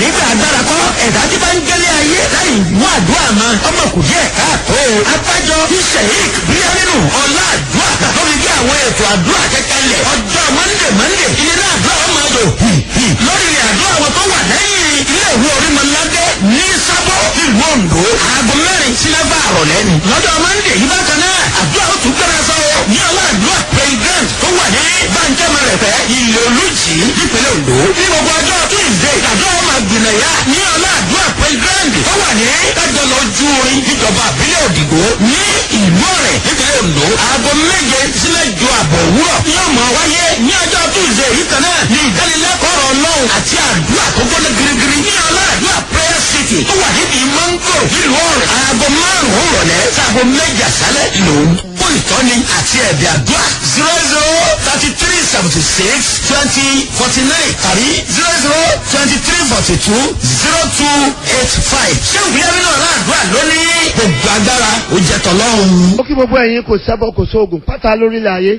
nígbà agbára kọ́ ẹ̀dá tí bá ń gẹ́lẹ́ ayé láì mú àdúrà mọ́ ọmọ kù díẹ̀ káàtó. abájọ tí sheik bíyá nínú ọlá àdúrà lórí bí àwọn ètò àdúrà kẹkẹlẹ̀ ọjọ́ mọ́ndé mọ́ndé ilé àdúrà ọmọ ọdọ lórí ilẹ̀ àdúrà àwọn tó wà lẹ́yìn ilé ìwé orímọ̀ládé ní sábọ̀ ìlú ondo aago mẹ́rin sí mẹ́fà àrọ̀lẹ́ ni. lọ́jọ́ mọ́ndé yìí bákan náà àdúrà ó tún gbẹ́rẹ́ sọ́wọ́ ní ọlá àdúrà president tó wà ní bàǹjẹ́mẹrẹ̀fẹ́ ilé olùjì nípínlẹ̀ ondo. ní gbogbo ọjọ́ tuesday àdúrà ó máa gbìnàyà ní ọlá àdúrà president tó wà ní kájọlọ ojú orin níjọba àbílẹ̀ òdìgbò ní ìlú ọ̀rẹ́ nípínlẹ̀ ondo. aago méje sí mẹ́jọ àbọ̀ òwúrọ̀ yóò máa wáyé ní ọjọ́ tuesday yìí kan náà ní ìdánilẹ́kọ̀ọ́ ọ̀rọ̀ ọlọ́run àti àdúrà tó gbọ́dọ̀ girigiri ní ọlá àdúrà prayer city tó wà níbi mango nílùú ọ̀rẹ́ aago márùn-ún rọ̀lẹ́ sáago méje àṣálẹ̀ lòún fún ìtọ́ni àti ẹ̀bẹ̀ àdúrà zero zero thirty three seventy six twenty forty nine tàbí zero zero twenty three forty two zero two eight five ṣé ìwúyẹ́mí náà láàdúrà lónìí gbogbo agbára ó jẹ́ tọ́lọ́run. ó kí gbogbo ẹ̀yin kò sẹ́bọ̀ kò sóògùn pátá lórílẹ̀ ayé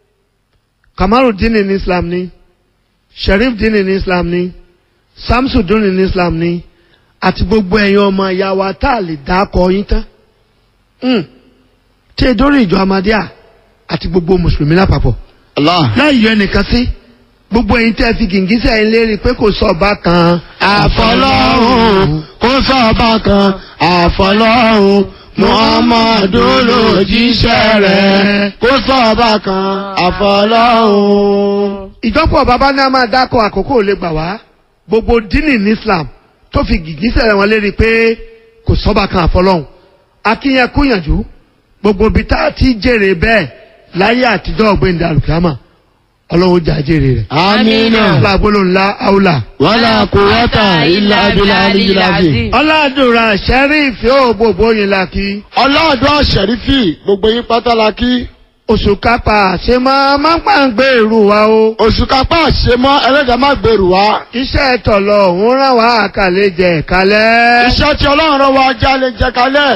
kamarudin ní islam ní sheriff din ní islam ní samsudin ní islam ní àti gbogbo ẹ̀yin ọmọ ìyá wa tá a lè dá akọ yín tán Hmm. tí e dórí ìjọ amadíà àti gbogbo mùsùlùmí lápapọ̀ Allah. láì yọ ẹnìkan sí gbogbo ẹ̀yin tẹ́ fi gìngísẹ̀ ẹ̀yin lérí pé kò sọ ọba kan àfọlọ́hún kó sọ̀bà kan àfọlọ́hún muhammadu lòjíṣẹ́ rẹ̀ kó sọ̀bà kan àfọlọ́hún. ìjọpọ̀ bàbá náà máa dákọ̀ àkókò ò lè gbà wá gbogbo dínì ní islam tó fi gìgísẹ̀ wọn lérí pé kò sọ́ba kan àfọlọ́hún akínyẹn kúnyànjú gbogbo ibi tá a ti jèrè bẹ́ẹ̀ láyé àtijọ́ ọ̀gbẹ́ni alùkìámà ọlọ́run jà jèrè rẹ̀. amina aláàbólò ńlá áúlà. wàlá kúwọ́tà ilà abilà aliyilasi. ọ̀làdùnrà sẹ́rífì ó gbogbo yín la kí. ọlọ́dún ṣẹ̀rífì gbogbo yín pátá la kí. oṣù kápá ṣe máa máa ń pàǹgbé ìrù wa o. oṣù kápá àṣemọ́ ẹlẹ́dàá má gbèrú wa. iṣẹ́ tọ̀lọ̀ òun ràn wá àkàlẹ̀ jẹ̀ kálẹ̀. iṣẹ́ tí ọlọ́run rán wa jálè jẹ kalẹ̀.